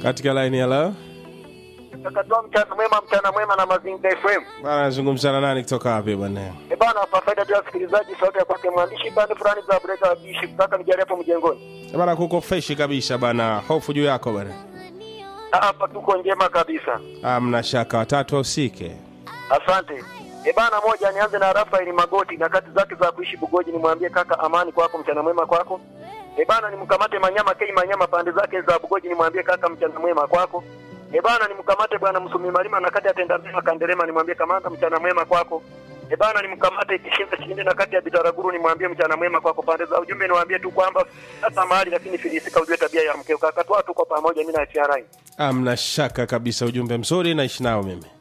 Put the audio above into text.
katika laini ya leo Takatoa mchana mwema, mchana mwema na Mazingira FM. bana nazungumza na nani kutoka wapi bwana Eh bana, kwa faida tu ya wasikilizaji, sauti ya kwake mwandishi bani fulani za breka wa bishi kaka nijali hapo mjengoni. Eh, bana kuko freshi kabisa bana hofu juu yako bana Ah, Hapa tuko njema kabisa, amna shaka watatu usike asante. E bana, moja nianze na Rafael Magoti na kati zake za kuishi Bugoji, nimwambie kaka amani kwako, mchana mwema kwako. E bana, nimkamate Manyama Kei Manyama pande zake za Bugoji, nimwambie kaka mchana mwema kwako. E bana, nimkamate bwana Msumi Malima na kati ya Tenda Mema Kandelema, nimwambie kamanda mchana mwema kwako. E bana, nimkamate Kishinda Shinde na kati ya Bitaraguru, nimwambie mchana mwema kwako. Pande za ujumbe niwaambie tu kwamba hata mahali lakini filisika, ujue tabia ya mkeo kaka, toa tuko pamoja, mimi na TRI. amna shaka kabisa ujumbe mzuri naishi nao mimi